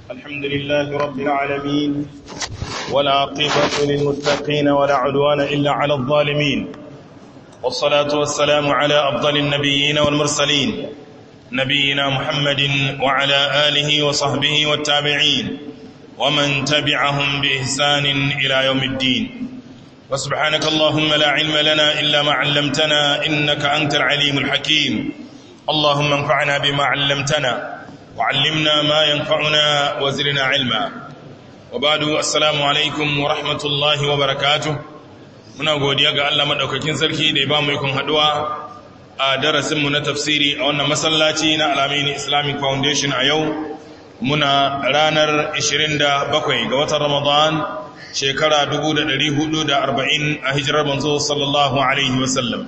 الحمد لله رب العالمين ولا عقبة للمتقين ولا عدوان إلا على الظالمين والصلاة والسلام على أفضل النبيين والمرسلين نبينا محمد وعلى آله وصحبه والتابعين ومن تبعهم بإحسان إلى يوم الدين وسبحانك اللهم لا علم لنا إلا ما علمتنا إنك أنت العليم الحكيم اللهم انفعنا بما علمتنا وعلمنا ما ينفعنا وزرنا علما وبعد السلام عليكم ورحمة الله وبركاته muna godiya ga Allah madaukakin sarki da ya ba mu ikon haduwa a darasinmu na tafsiri a wannan masallaci na Alamini Islamic Foundation a yau muna ranar 27 ga watan Ramadan shekara 1440 a hijirar manzo sallallahu alaihi wasallam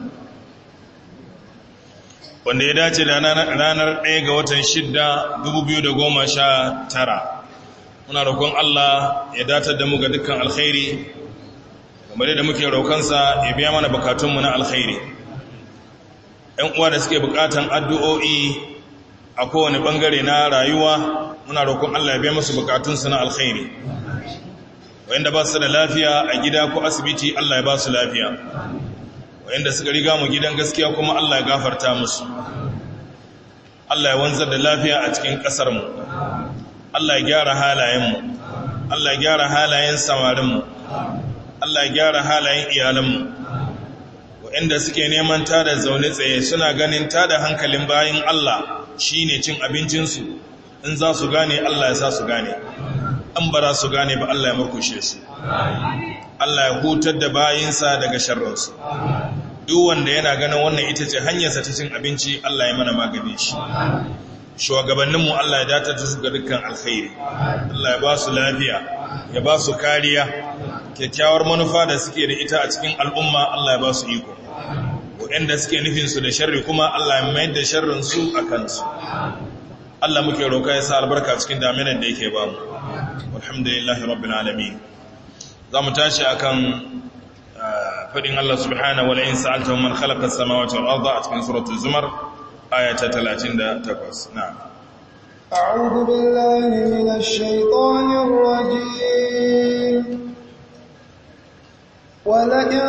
wanda ya dace da ranar 1 ga watan 6 2019 muna roƙon Allah ya datar da mu ga dukkan alkhairi kamar da muke roƙonsa ya biya mana bukatunmu na alkhairi ‘yan uwa da suke bukatan addu'o'i a kowane ɓangare na rayuwa muna roƙon Allah ya biya musu bukatunsu na alkhairi wayanda ba su da lafiya a gida ko asibiti Allah ya ba su lafiya wayanda suka riga mu gidan gaskiya kuma Allah ya gafarta musu Allah ya wanzar da lafiya a cikin ƙasarmu Allah ya gyara halayenmu Allah ya gyara halayen samarinmu Allah ya gyara halayen iyalanmu waɗanda suke neman tada zaune tsaye suna ganin tada hankalin bayan Allah shine cin abincinsu in za su gane Allah ya sa su gane an bara su gane ba Allah ya murkushe su Allah ya hutar da bayinsa daga sharrinsu duk wanda yana ganin wannan ita ce hanyarsa ta cin abinci Allah ya mana magani shi shugabanninmu Allah ya datar da su ga dukkan alkhairi Allah ya ba su lafiya ya ba su kariya kyakkyawar manufa da suke da ita a cikin al'umma Allah ya ba su iko waɗanda suke nufinsu da sharri kuma Allah ya mayar da sharrinsu a kansu Allah muke roƙa ya sa albarka cikin daminan da yake ba mu alhamdulillahi rabbil alamin za mu tashi akan fadin Allah subhanahu wa la'in sa'alta man khalaqa as-samawati wal arda a cikin suratul zumar aya ta 38 na'am أعوذ بالله من الشيطان الرجيم ولئن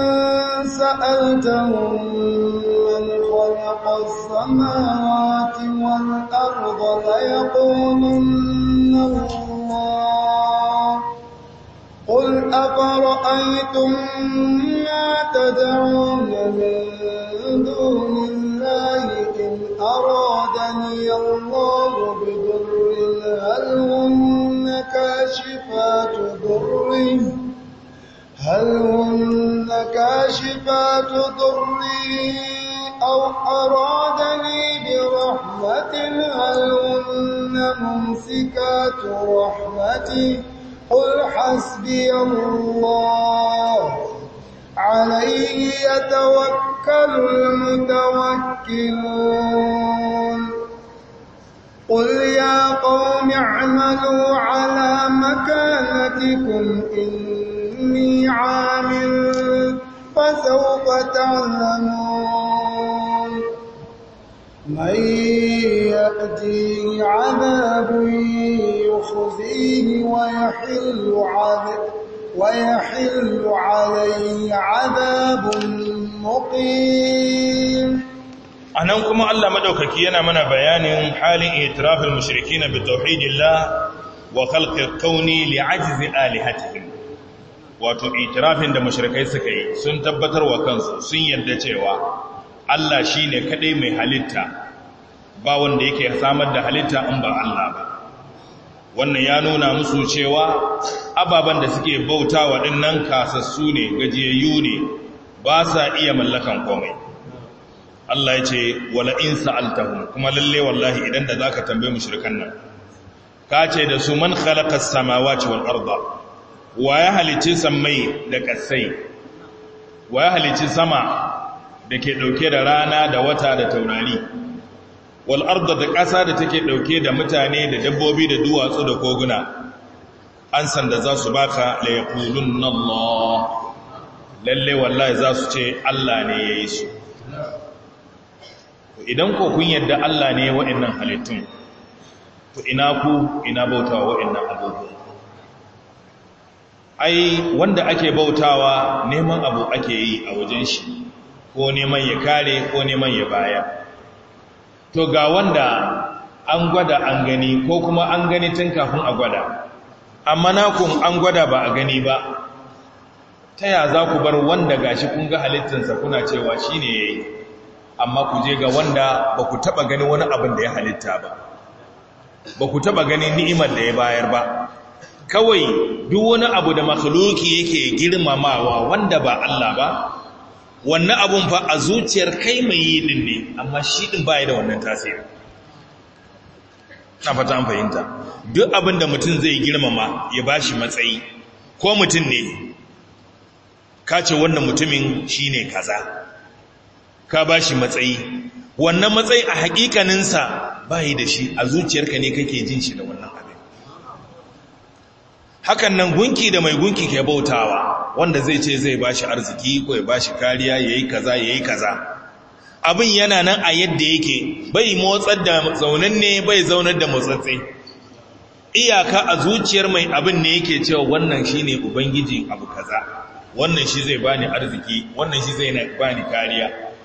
سألتهم من خلق السماوات والأرض ليقولن الله قل أفرأيتم ما تدعون من دون الله إن أرادني الله بضر هل هن كاشفات ضره هل هن كاشفات ضري أو أرادني برحمة هل هن ممسكات رحمتي قل حسبي الله عليه يتوكل المتوكلون قل يا قوم اعملوا على مكانتكم إني عامل فسوف تعلمون من يأتيه عذاب يخزيه ويحل عذاب ويحل عليه عذاب مقيم anan kuma Allah madaukaki yana mana bayanin halin itirafin mushrikina bi tauhidillah wa khalqil kauni li'ajzi alihatihim wato itirafin da mushrikai suka yi sun tabbatar wa kansu sun yarda cewa Allah shine kadai mai halitta ba wanda yake samar da halitta in ba Allah ba wannan ya nuna musu cewa ababen da suke bauta wa dinnan kasassu ne gajiyayyu ne ba sa iya mallakan komai Allah ya ce wala in sa'altahum kuma lalle wallahi idan da zaka tambaye mushrikan nan ka ce da su man khalaqas samawati wal arda wa ya halice sammai da kasai wa ya halice sama da ke dauke da rana da wata da taurari wal arda da ƙasa da take dauke da mutane da dabbobi da duwatsu da koguna an san da za su baka la yaqulunna Allah lalle wallahi za su ce Allah ne yayi su idan ko kun yadda Allah ne waɗannan halittun to ina ku ina bautawa wa'annan abubuwan ai wanda ake bautawa neman abu ake yi a wajen shi ko neman ya kare ko neman ya bayar to ga wanda an gwada an gani ko kuma an gani tun kafin a gwada amma nakun an gwada ba a gani ba ta ya za ku bar wanda gashi kun ga halittinsa kuna cewa shi ne ya yi amma ku je ga wanda ba ku taɓa gani wani abin da ya halitta ba ba ku taɓa gani ni'imar da ya bayar ba kawai duk wani abu da makhluki yake girmamawa wanda ba Allah ba wannan abun fa a zuciyar kai mai yi din ne amma shi din baya da wannan tasiri na fata an fahimta duk abin da mutum zai girmama ya bashi matsayi ko mutum ne ka ce wannan mutumin shine kaza ka bashi matsayi wannan matsayi a hakikaninsa bayi da shi a zuciyarka ne kake jin shi da wannan abin hakan nan gunki da mai gunki ke bautawa wanda zai ce zai bashi arziki ko ya bashi kariya yayi kaza yayi kaza abin yana nan a yadda yake bai motsar da zaunanne bai zaunar da motsatsi iyaka a zuciyar mai abin ne yake cewa wannan shine ubangiji abu kaza wannan shi zai bani arziki wannan shi zai bani kariya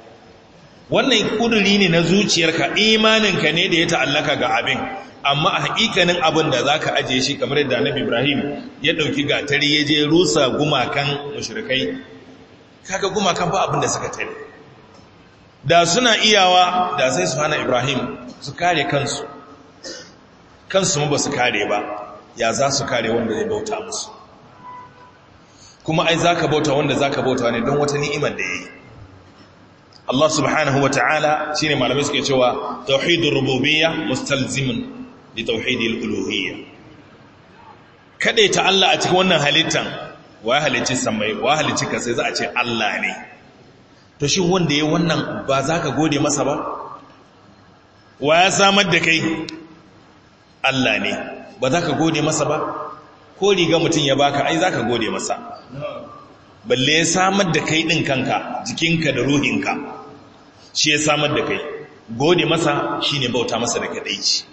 wannan kuduri ne na zuciyarka imaninka ne da ya ta'allaka ga abin amma a hakikanin abin da za ka ajiye shi kamar yadda annabi ibrahim ya ɗauki gatari ya je rusa gumakan mushrikai kaga gumakan ba abin da suka tare da suna iyawa da sai su hana ibrahim su kare kansu kansu ma ba su kare ba ya za su kare wanda zai bauta musu kuma ai za ka bauta wanda za ka bauta ne don wata ni'imar da ya yi Allah subhanahu wa ta'ala shi ne malamai suke cewa tauhidin rububiyya mustalzimin da tauhidin uluhiyya kaɗai ta Allah a cikin wannan halittan wa halicci samai wa halicci ka sai za a ce Allah ne to shi wanda ya wannan ba za ka gode masa ba wa ya samar da kai Allah ne ba za ka gode masa ba ko riga mutum ya baka ai za ka gode masa balle ya samar da kai ɗin kanka jikinka da ruhinka shi ya samar da kai gode masa shi ne bauta masa da kaɗaici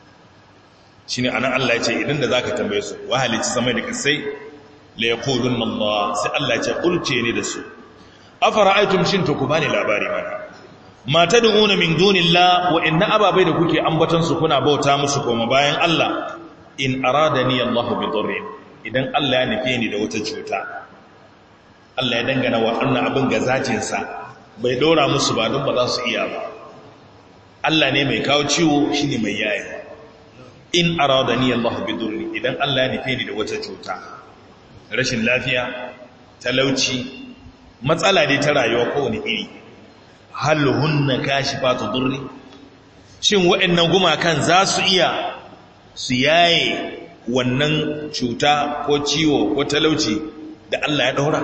shi ne anan Allah ya ce idan da za ka tambaye su wahalici sama da kasai la ya kodun Allah sai Allah ya ce ƙulce ne da su afara aitum shin to ku bani labari mana mata da una min dunillah wa inna ababai da kuke ambatansu kuna bauta musu koma bayan Allah in aradani Allah bi dhurrin idan Allah ya nufe ni da wata cuta Allah ya dangana wa annan abin ga zacinsa bai dora musu ba don ba za su iya ba Allah ne mai kawo ciwo shine mai yaya in aradani Allah bi dhurrin idan Allah ya nufe ni da wata cuta rashin lafiya talauci matsala ne ta rayuwa kowane iri hal hunna kashifatu dhurri shin waɗannan gumakan za su iya su yaye wannan cuta ko ciwo ko talauci da Allah ya daura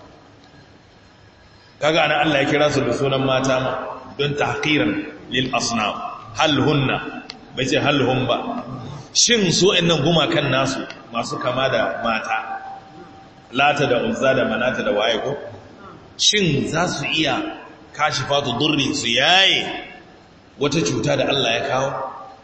kaga ana Allah ya kira su da sunan mata ma don tahqiran lil asnam hal hunna bai ce hal hum ba shin su ɗannan gumakan nasu masu kama da mata lata da uzza da manata da waye ko shin za su iya kashifatu durri su yaye wata cuta da Allah ya kawo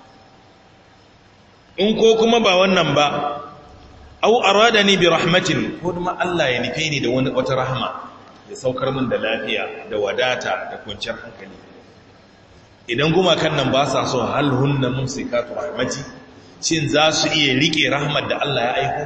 in ko kuma ba wannan ba au aradani bi rahmatin ko kuma Allah ya nufe ni da wani wata rahma ya saukar min da lafiya da wadata da kwanciyar hankali idan gumakan nan ba sa so hal hunna mumsikatu rahmati shin za su iya rike rahmat da Allah ya aiko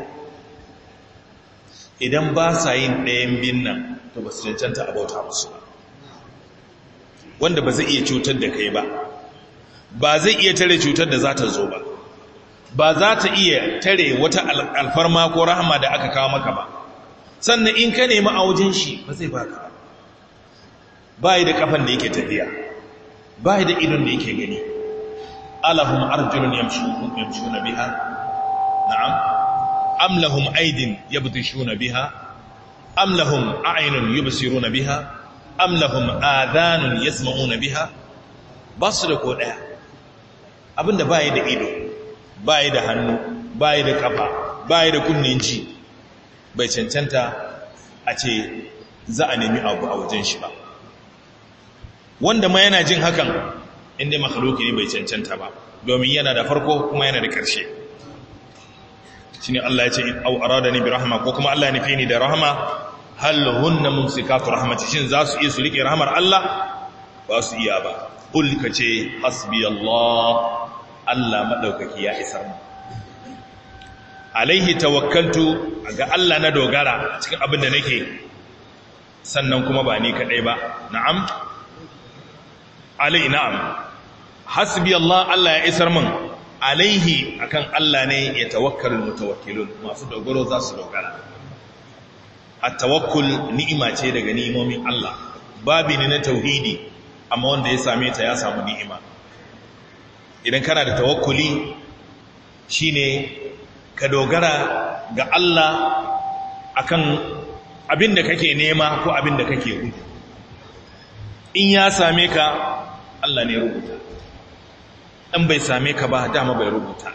idan ba sa yin ɗayan bin nan to ba su cancanta abauta musu ba wanda ba zai iya cutar da kai ba ba zai iya tare cutar da za ta zo ba ba za ta iya tare wata alfarma ko rahama da aka kawo maka ba sannan in ka nemi a wajen shi ba zai baka ba yi da kafan da yake tafiya ba yi da idon da yake gani alahum arjulun yamshuna biha na'am am lahum aydin yabtishuna biha am lahum a'yunun yubsiruna biha am lahum adhanun yasma'una biha ba su da ko daya abinda ba yi da ido bayi da hannu bayi da kafa bayi da kunnen ji bai cancanta a ce za a nemi abu a wajen shi ba wanda ma yana jin hakan inda makhluki ne bai cancanta ba domin yana da farko kuma yana da ƙarshe shine Allah ya ce au aradani bi rahma ko kuma Allah ya nufi ni da rahma hal hunna mumsikatu rahmati shin za su iya su rike rahmar Allah ba su iya ba kul kace hasbi Allah Allah madaukaki ya isar mu alaihi tawakkaltu ga Allah na dogara cikin abin da nake sannan kuma ba ni kadai ba na'am alai na'am hasbi Allah Allah ya isar min alaihi akan Allah ne ya tawakkalul mutawakkilun masu dogaro za su dogara at-tawakkul ni'ima ce daga ni'imomin Allah babi ne na tauhidi amma wanda ya same ta ya samu ni'ima idan kana da tawakkuli shine ka dogara ga Allah akan abin da kake nema ko abin da kake gudu in ya same ka Allah ne rubuta in bai same ka ba dama bai rubuta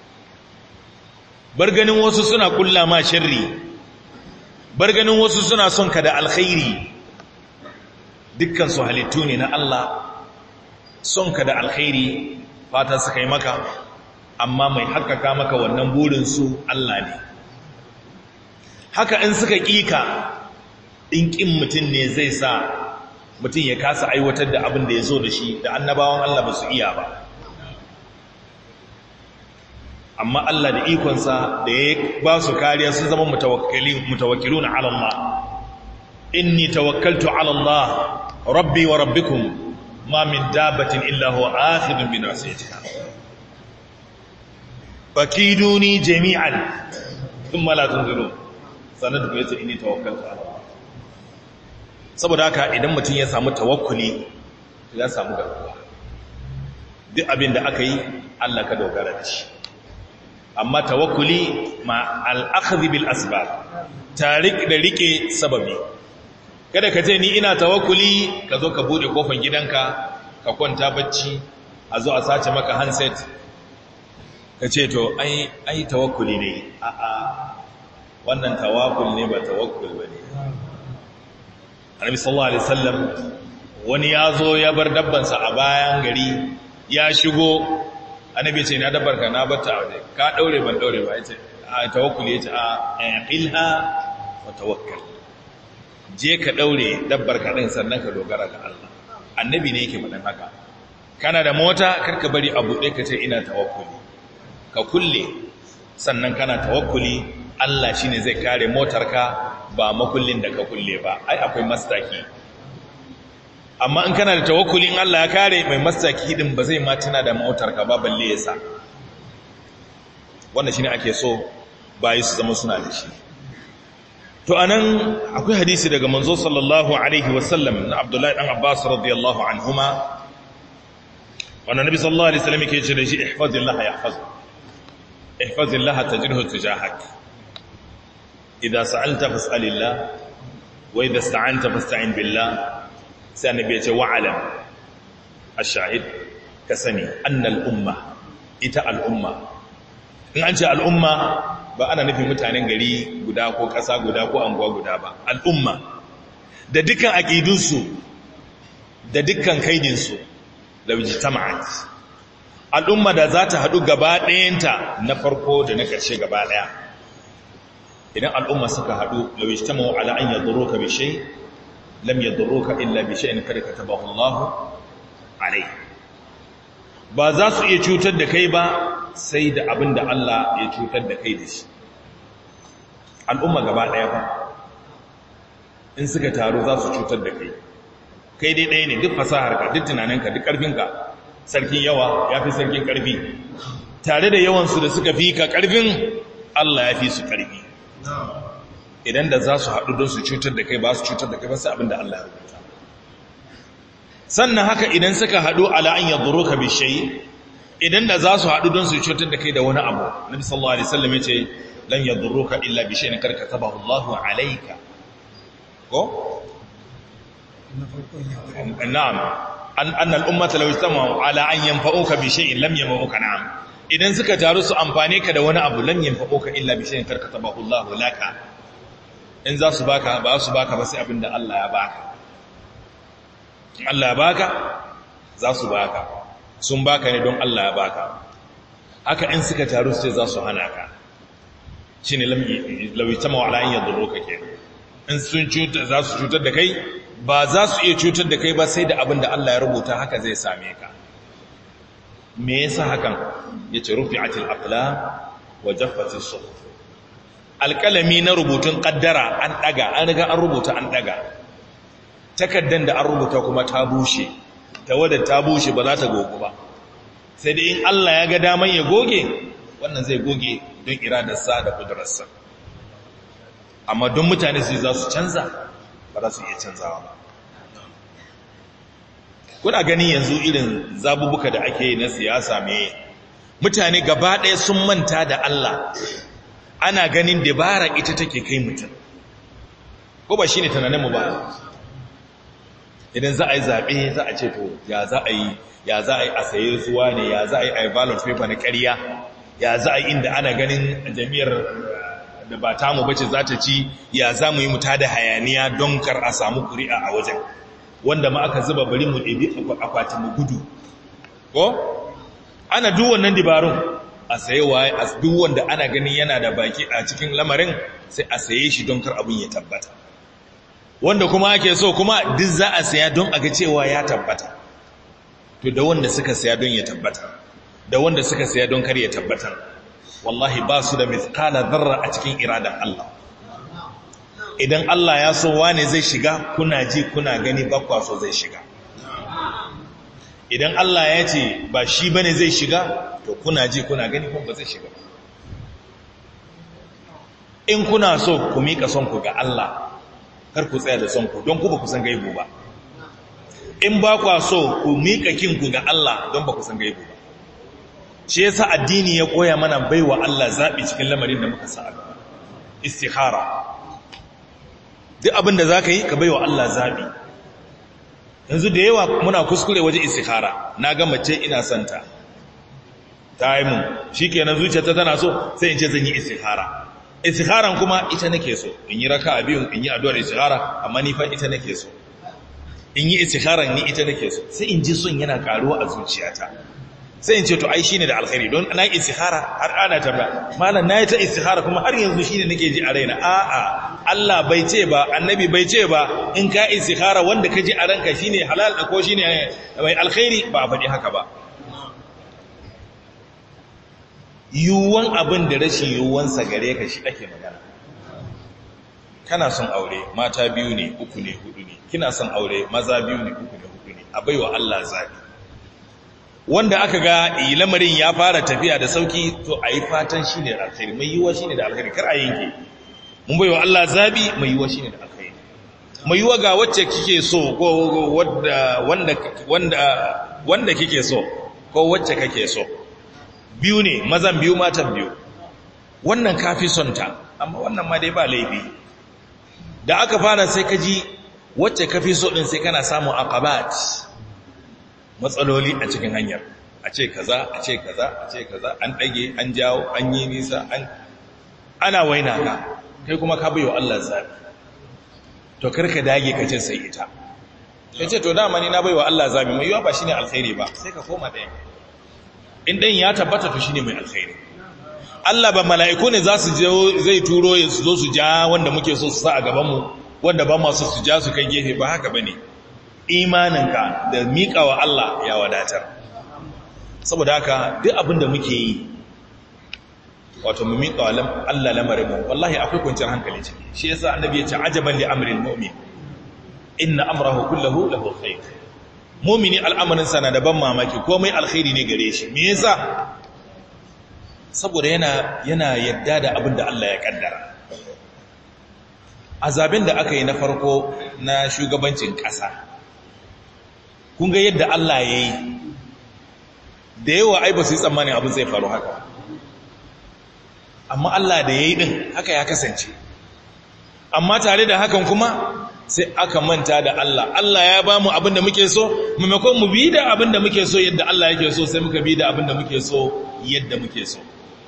bar ganin wasu suna kulla ma sharri bar ganin wasu suna son ka da alkhairi dukkan su halittu ne na Allah son ka da alkhairi fata su kai maka amma mai haƙaƙa maka wannan burinsu Allah ne haka in suka ƙika in ƙin mutum ne zai sa mutum ya kasa aiwatar da abin da ya zo da shi da annabawan Allah ba su iya ba amma Allah da ikonsa da ya ba su kariya sun zama mutawakkilu na Allah inni tawakkaltu ala Allah rabbi wa rabbikum ma min dabbatin illa huwa akhidun bi nasiyatiha fakiduni jami'an thumma la tunzirun sanan da yace inni tawakkaltu ala Allah saboda haka idan mutum ya samu tawakkuli ya samu garkuwa duk abin da aka yi Allah ka dogara da shi amma tawakkuli ma al-akhdh bil asbab tarik da rike sababi kada ka ce ni ina tawakkuli ka zo ka bude kofar gidanka ka kwanta bacci a zo a sace maka handset ka ce to ai ai tawakkuli ne a a wannan tawakkul ne ba tawakkul bane Annabi sallallahu alaihi wasallam wani ya zo ya bar dabbansa a bayan gari ya shigo annabi ce na dabbar ka na batta waje ka daure ban daure ba yace a tawakkuli yace a aqilha wa tawakkal je ka daure dabbar ka din sannan ka dogara ga Allah annabi ne yake faɗan haka kana da mota karka bari a buɗe ka ce ina tawakkuli ka kulle sannan kana tawakkuli Allah shine zai kare motarka ba makullin da ka kulle ba ai akwai mastaki amma in kana da tawakkuli in Allah ya kare mai mastaki din ba zai ma tuna da motarka ba balle ya sa wannan shine ake so bayi su zama suna da shi to anan akwai hadisi daga manzo sallallahu alaihi wasallam na Abdullahi dan Abbas radiyallahu anhuma wannan nabi sallallahu alaihi wasallam yake ce da shi ihfazillah yahfazuk ihfazillah tajidhu tujahak idza sa'alta fas'alillah wa idza ista'anta fasta'in billah sai annabi ya ce wa'alam ash-shahid ka sani annal umma ita al'umma in an ce al'umma ba ana nufin mutanen gari guda ko ƙasa guda ko anguwa guda ba al'umma da dukkan aƙidunsu da dukkan kaidinsu da wijtama'at al'umma da za ta haɗu gaba ɗayanta na farko da na ƙarshe gaba ɗaya idan al'umma suka haɗu da wijtama'u ala an yadurruka bi shay lam yadurruka illa bi shay'in kad katabahu Allah alai ba za su iya cutar da kai ba sai da abin da Allah ya cutar da kai da shi al'umma gaba ɗaya ba in suka taru za su cutar da kai kai dai ɗaya ne duk fasaharka duk tunaninka duk ƙarfinka sarkin yawa ya fi sarkin ƙarfi tare da yawansu da suka fi ka ƙarfin Allah ya fi su ƙarfi idan da za su haɗu don su cutar da kai ba su cutar da kai ba sai abin da Allah ya rubuta sannan haka idan suka haɗu ala an yadda ka bishayi idan da za su haɗu don su cutar da kai da wani abu nabi sallallahu alaihi wasallam ya ce lan yadurruka illa bi shay'in karka tabahu Allahu alayka ko na'am an anna al-ummata law istama'u ala an yanfa'uka bi shay'in lam yanfa'uka na'am idan suka taru su amfane ka da wani abu lam yanfa'uka illa bi shay'in karka tabahu Allahu laka in za su baka ba su baka ba sai abinda Allah ya baka Allah ya baka za su baka sun baka ne don Allah ya baka haka in suka taru sai za su hana ka shi ne lauita mawala in yadda roka ke in sun cutar za su cutar da kai ba za su iya cutar da kai ba sai da abin da Allah ya rubuta haka zai same ka me yasa hakan ya ce rufi atil aqla wa jaffati suhuf alƙalami na rubutun ƙaddara an ɗaga an riga an rubuta an ɗaga takaddan da an rubuta kuma ta bushe ta wadda ta bushe ba za ta gogu ba sai da in Allah ya ga daman ya goge wannan zai goge don iradarsa da kudurarsa amma don mutane su za su canza ba za su iya canzawa ba kuna gani yanzu irin zabubuka da ake yi na siyasa mai mutane gaba ɗaya sun manta da Allah ana ganin dabara ita take kai mutum ko ba shi ne tunaninmu ba idan za a yi zaɓe za a ce to ya za a yi ya za a yi a saye zuwa ne ya za a yi a yi ballot paper na ƙarya ya za a yi inda ana ganin jami'ar da ba tamu bace za ta ci ya za mu yi muta da hayaniya don kar a samu ƙuri'a a wajen wanda ma aka zuba bari mu ɗabi akwati mu gudu ko ana duk wannan dabarun a saye waye a duk wanda ana ganin yana da baki a cikin lamarin sai a saye shi don kar abin ya tabbata wanda kuma ake so kuma duk za a saya don a ga cewa ya tabbata to da wanda suka saya don ya tabbata da wanda suka saya don kar ya tabbata wallahi ba su da mithqala dharra a cikin iradan Allah idan Allah ya so wane zai shiga kuna ji kuna gani ba kwa so zai shiga idan Allah ya ce ba shi bane zai shiga to kuna ji kuna gani kuma ba zai shiga in kuna so ku mika son ku ga Allah kar ku tsaya da son ku don ku ba ku san gaibu ba in ba kwa so ku mika kinku ga Allah don ba ku san gaibu ba shi yasa addini ya koya mana baiwa Allah zabi cikin lamarin da muka sa a gaba istikhara duk abin da zaka yi ka baiwa Allah zabi yanzu da yawa muna kuskure waje istikhara na ga mace ina santa ta yi mun shikenan zuciyarta tana so sai in ce zan yi istikhara istikharan kuma ita nake so in yi raka biyun in yi addu'ar istikhara amma ni fa ita nake so in yi istikharan ni ita nake so sai in ji son yana karuwa a zuciyata sai in ce to ai shine da alkhairi don na istikhara har ana tabba malam nayi ta istikhara kuma har yanzu shine nake ji a raina a'a Allah bai ce ba annabi bai ce ba in ka istikhara wanda ka ji a ranka shine halal da ko shine mai alkhairi ba a faɗi haka ba yiwuwan abin da rashin yiwuwansa gare ka shi ake magana kana son aure mata biyu ne uku ne hudu ne kina son aure maza biyu ne uku ne hudu ne a baiwa Allah zabi wanda aka ga lamarin ya fara tafiya da sauki to a yi fatan shi ne da alkhairi mai yiwuwa shi ne da alkhairi kar a yanke mun baiwa Allah zabi mai yiwuwa shi ne da alkhairi mai yiwuwa ga wacce kike so ko wanda wanda wanda kike so ko wacce kake so biyu ne mazan biyu matan biyu wannan kafi son ta amma wannan ma dai ba laifi da aka fara sai ka ji wacce kafi so din sai kana samun aqabat matsaloli a cikin hanyar a ce kaza a ce kaza a ce kaza an dage an jawo an yi nisa an ana waina ka kai kuma ka bayo Allah zabi to karka dage ka ce sai ita kace to dama ni na bayo Allah zabi mai yiwa ba shine alkhairi ba sai ka koma ɗaya in ɗan ya tabbata to shine mai alkhairi Allah ba mala'iku ne za su zai turo ya su zo su ja wanda muke so su sa a gabanmu wanda ba masu su ja su kai gefe ba haka bane imaninka da miƙa wa Allah ya wadatar saboda haka duk abin da muke yi wato mu miƙa wa Allah lamarin mu wallahi akwai kwanciyar hankali ciki shi yasa annabi ya ce ajaban li amril mu'min inna amrahu kullahu lahu khair mumini al'amarinsa na daban mamaki komai alkhairi ne gare shi me yasa saboda yana yana yadda da abin da Allah ya kaddara azabin da aka yi na farko na shugabancin ƙasa kun ga yadda Allah ya yi da yawa ai ba su yi tsammanin abin zai faru haka amma Allah da ya yi ɗin haka ya kasance amma tare da hakan kuma sai aka manta da Allah Allah ya ba mu abin da muke so maimakon mu bi da abin da muke so yadda Allah yake so sai muka bi da abin da muke so yadda muke so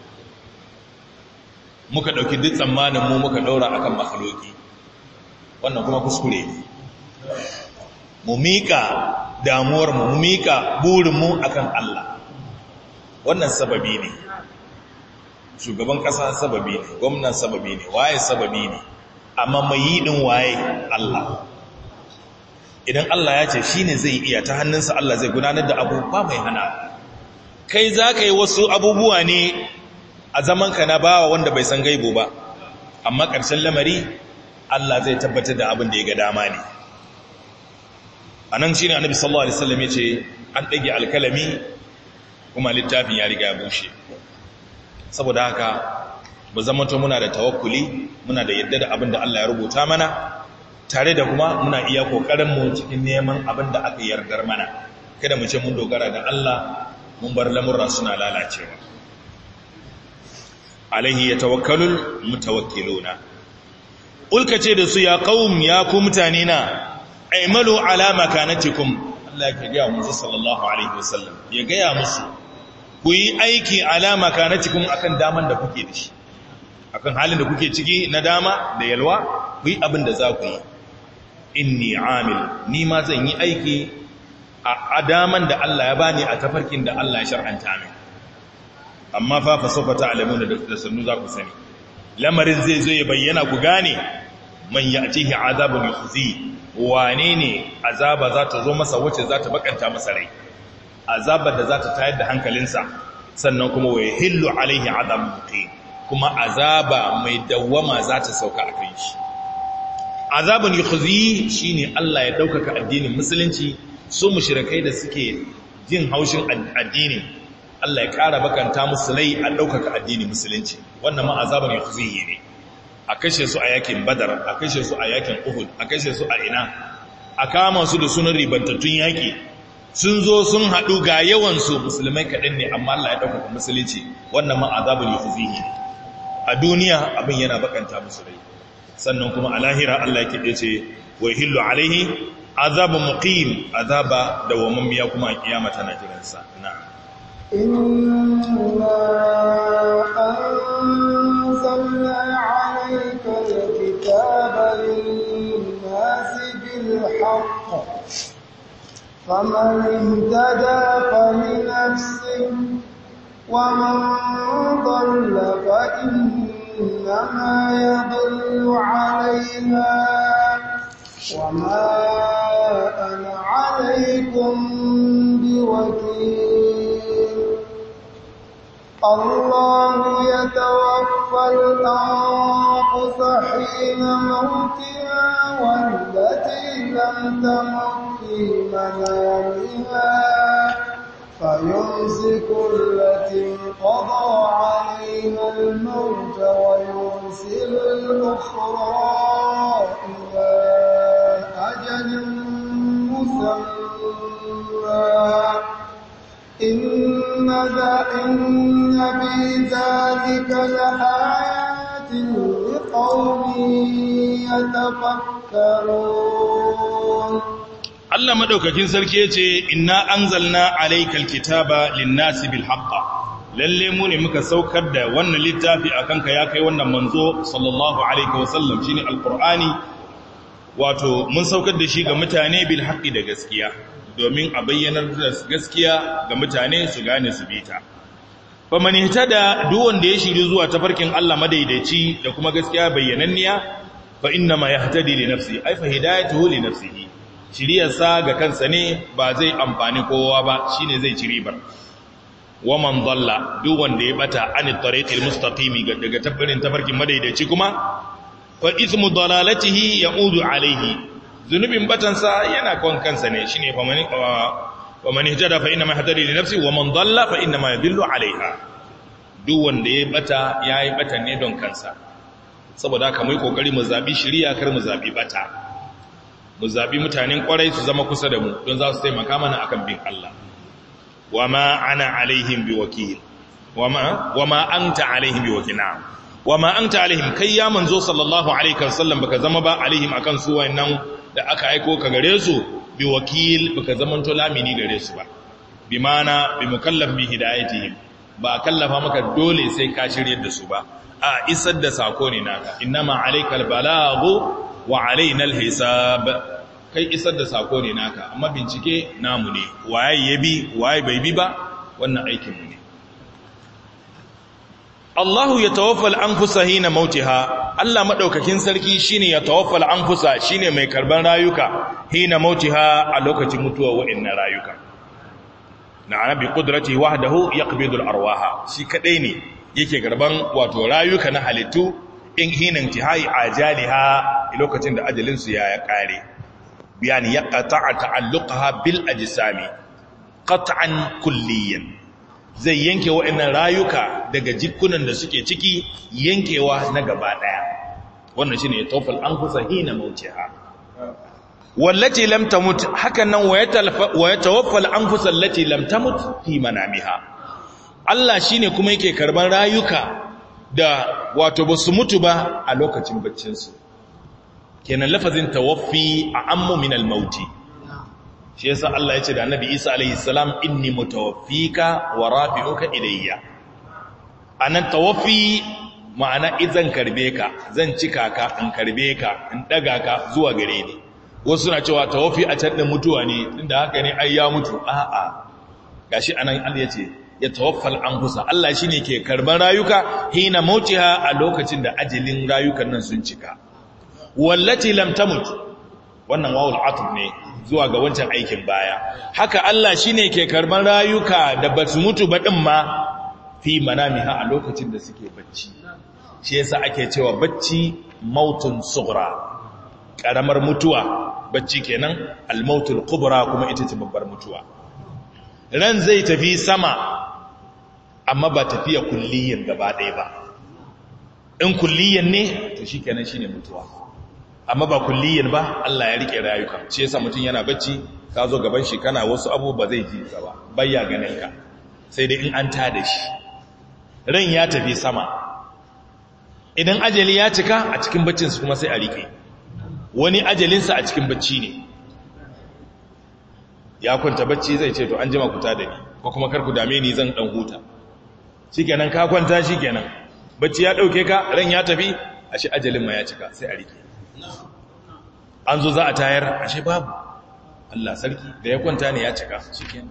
muka ɗauki duk tsammanin mu muka ɗaura akan makhluki wannan kuma kuskure ne mu miƙa damuwar mu mika burin mu akan Allah wannan sababi ne shugaban kasa sababi ne gwamnan sababi ne waye sababi ne amma mai yi din waye Allah idan Allah ya ce shine zai iya ta hannunsa Allah zai gudanar da abu ba mai hana kai za ka yi wasu abubuwa ne a zamanka na bawa wanda bai san gaibo ba amma ƙarshen lamari Allah zai tabbatar da abin da ya ga dama ne a nan shi ne annabi sallallahu alaihi wasallam ya ce an ɗage alkalami kuma littafin ya riga ya bushe saboda haka ba zamanto muna da tawakkuli muna da yadda da abin da Allah ya rubuta mana tare da kuma muna iya ƙoƙarinmu cikin neman abin da aka yardar mana kada mu ce mun dogara da Allah mun bar lamurra suna lalacewa alaihi ya tawakkalul mutawakkiluna ulka ce da su ya qaum ya ku mutane na aimalu ala makanatikum Allah ya gaya musu sallallahu alaihi wasallam ya gaya musu ku yi aiki ala makanatikum akan daman da kuke da shi akan halin da kuke ciki na dama da yalwa ku yi abin da za ku yi inni amil ni ma zan yi aiki a daman da Allah ya bani a tafarkin da Allah ya shar'anta min amma fa fa sofa ta'lamuna da sannu za ku sani lamarin zai zo ya bayyana ku gane man ya'tihi azabun yukhzi wane ne azaba za ta zo masa wacce za ta bakanta masa rai azabar da za ta tayar da hankalinsa sannan kuma wa yahillu alaihi azabun muqim kuma azaba mai dawwama za ta sauka a kan shi azabun yukhzi shine Allah ya daukaka addinin musulunci su mushrikai da suke jin haushin addini Allah ya ƙara bakanta musu rai a daukaka addinin musulunci wannan ma azabun yukhzi ne a kashe su a yakin badar a kashe su a yakin uhud a kashe su a ina a kama su da sunan ribantattun yaki sun zo sun haɗu ga yawansu musulmai kaɗan ne amma Allah ya ɗaukaka musulunci wannan ma azabun yukhzi ne a duniya abin yana bakanta musu rai sannan kuma a lahira Allah yake ce wa hillu alaihi azabu muqim azaba da wamamiya kuma a kiyama tana jiran sa na'am inna anzalna alayka alkitaba lin-nasi bil-haqq faman ihtada falinafsihi ومن ضل فإنما يضل عليها وما أنا عليكم بوكيل الله يتوفى الأنفس حين موتها والتي لم تمت في منامها فيمسك التي قضى عليها الموت ويرسل الأخرى إلى أجل مسمى إن ذا إن في ذلك لآيات لقوم يتفكرون Allah madaukakin sarki yace inna anzalna alaykal kitaba lin-nasi bil haqq lalle mu ne muka saukar da wannan littafi akan ka ya kai wannan manzo sallallahu alaihi wasallam shine alqur'ani wato mun saukar da shi ga mutane bil haqqi da gaskiya domin a bayyanar da gaskiya ga mutane su gane su bita fa man ihtada duk wanda ya shiri zuwa tafarkin Allah madaidaici da kuma gaskiya bayyananniya fa inna ma yahtadi li nafsi ay fa hidayatuhu li nafsihi shiriyarsa ga kansa ne ba zai amfani kowa ba shine zai ci ribar wa man dalla duk wanda ya bata an tariqil mustaqimi daga tabarin tafarkin madaidaici kuma fa ismu dalalatihi yaudu alaihi zunubin batansa yana kon kansa ne shine fa man wa man ihtada fa inna ma yahtadi li nafsi wa man dalla fa inna ma yadillu alaiha duk wanda ya bata yayi bata ne don kansa saboda haka mu yi kokari mu zabi shiriya kar mu zabi bata mu zaɓi mutanen ƙwarai su zama kusa da mu don za su taimaka mana akan bin Allah wa ma ana alaihim bi wakil wa ma anta alaihim bi wakil na'am wa ma anta alaihim kai ya manzo sallallahu alaihi wasallam baka zama ba alaihim akan su wayannan da aka aiko ka gare su bi wakil baka zaman to lamini gare su ba bi mana bi mukallaf bi hidayatihim ba kallafa maka dole sai ka shiryar da su ba a isar da sako ne naka innama alaikal balaghu wa alaina alhisab kai isar da sako ne naka amma bincike namu ne waye ya bi waye bai bi ba wannan aikinmu ne Allahu ya tawaffal anfusa hina mautiha Allah madaukakin sarki shine ya tawaffal anfusa shine mai karban rayuka hina mautiha a lokacin mutuwa wa'annan rayuka na bi qudrati wahdahu yaqbidu al-arwaha shi kadai ne yake karban wato rayuka na halittu in hina intihai ajaliha lokacin da ajalin su ya kare biyani yaqta'a ta'alluqaha bil ajsami qat'an kulliyan zai yanke wa'annan rayuka daga jikunan da suke ciki yankewa na gaba daya wannan shine ya tawfal anfusa hina mautiha wallati lam tamut hakan nan wa yatawaffal anfusa allati lam tamut fi manamiha Allah shine kuma yake karban rayuka da wato basu mutu ba a lokacin baccin su kenan lafazin tawaffi a ammu min al-mauti shi yasa Allah ya ce da Annabi Isa alaihi salam inni mutawaffika wa rafi'uka ilayya anan tawaffi ma'ana idan karbe ka zan cika ka in karbe ka in daga ka zuwa gare ni wasu na cewa tawaffi a can da mutuwa ne tunda haka ne ai ya mutu a'a gashi anan Allah ya ce ya tawaffal anfusa Allah shine ke karban rayuka hina mautiha a lokacin da ajalin rayukan nan sun cika wallati lam tamut wannan wawul atuf ne zuwa ga wancan aikin baya haka Allah shine ke karban rayuka da basu mutu ba din ma fi manamiha a lokacin da suke bacci shi yasa ake cewa bacci mautun sughra karamar mutuwa bacci kenan al-mautul kubra kuma ita ce babbar mutuwa ran zai tafi sama amma ba tafiya kulliyan gaba ɗaya ba in kulliyan ne to shikenan shine mutuwa amma ba kulliyan ba Allah ya rike rayuka shi yasa mutum yana bacci ka zo gaban shi kana wasu abu ba zai ji ka ba bayya ganin ka sai dai in an tada shi ran ya tafi sama idan ajali ya cika a cikin baccin su kuma sai a rike wani ajalinsa a cikin bacci ne ya kwanta bacci zai ce to an jima kuta da ni ko kuma kar ku dame ni zan dan huta shikenan ka kwanta shikenan bacci ya dauke ka ran ya tafi ashe ajalin ma ya cika sai a rike an zo za a tayar ashe babu Allah sarki da ya kwanta ne ya cika shikenan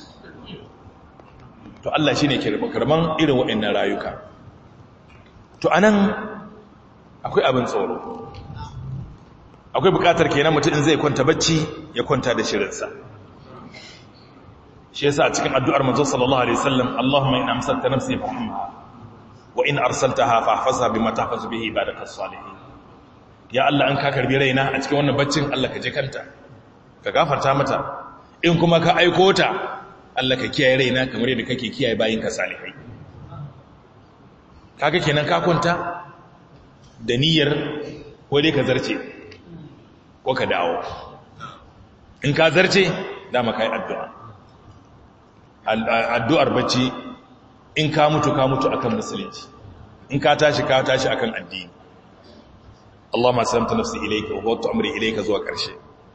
to Allah shine ke karban irin waɗannan rayuka to anan akwai abin tsoro akwai bukatar kenan mutum in zai kwanta bacci ya kwanta da shirinsa shi yasa a cikin addu'ar manzo sallallahu alaihi wasallam Allahumma in amsalta nafsi fahimha wa in arsaltaha fahfazha bima tahfazu bihi ibadakas salihin ya Allah an ka karbi raina a cikin wannan baccin Allah ka je kanta ka gafarta mata in kuma ka aiko ta Allah ka kiyaye raina kamar yadda kake kiyaye bayinka salihai kaga kenan ka kwanta da niyyar ko dai ka zarce ko ka dawo in ka zarce dama kai addu'a addu'ar bacci in ka mutu ka mutu akan musulunci in ka tashi ka tashi akan addini Allahumma salamta nafsi ilayka wa wata amri ilayka zuwa ƙarshe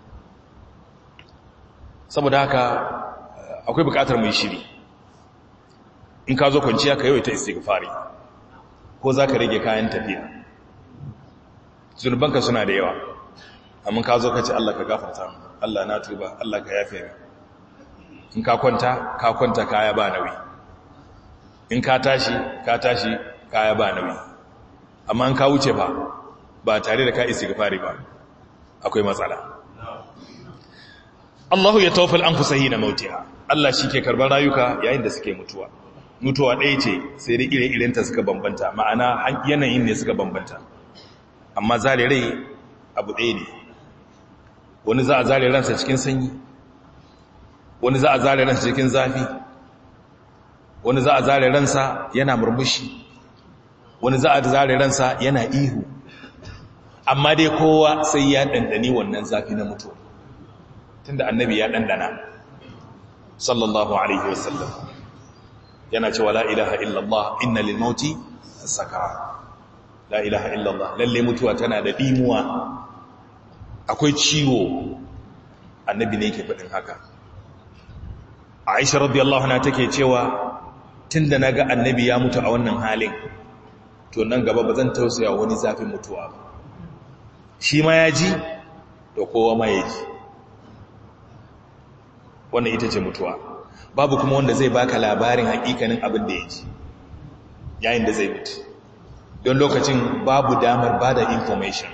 saboda haka akwai buƙatar mai shiri in ka zo kwanciya ka yawaita istighfari ko za ka rage kayan tafiya zunubanka suna da yawa amma ka zo ka ce Allah ka gafarta Allah na tuba Allah ka yafe ni in ka kwanta ka kwanta kaya ba nauyi in ka tashi ka tashi kaya ba nauyi amma in ka wuce ba ba tare da ka isi gafari ba akwai matsala Allahu ya tawaffal anfusahi na mautiha Allah shi ke karban rayuka yayin da suke mutuwa mutuwa ɗaya ce sai dai ire-irenta suka bambanta ma'ana yanayin ne suka bambanta amma zare rai abu ɗaya ne wani za a zare ransa cikin sanyi wani za a zare ransa cikin zafi wani za a zare ransa yana murmushi wani za a zare ransa yana ihu amma dai kowa sai ya ɗanɗani wannan zafi na mutuwa tunda annabi ya ɗanɗana sallallahu alaihi wasallam yana cewa la ilaha illallah inna lil mauti sakara la ilaha illallah lalle mutuwa tana da dimuwa akwai ciwo annabi ne yake faɗin haka Aisha radiyallahu anha take cewa tunda naga annabi ya mutu a wannan halin to nan gaba bazan tausaya wani zafin mutuwa ba shi ma ya ji to kowa ma ya ji wannan ita ce mutuwa babu kuma wanda zai baka labarin hakikanin abin da ya ji yayin da zai mutu don lokacin babu damar ba da information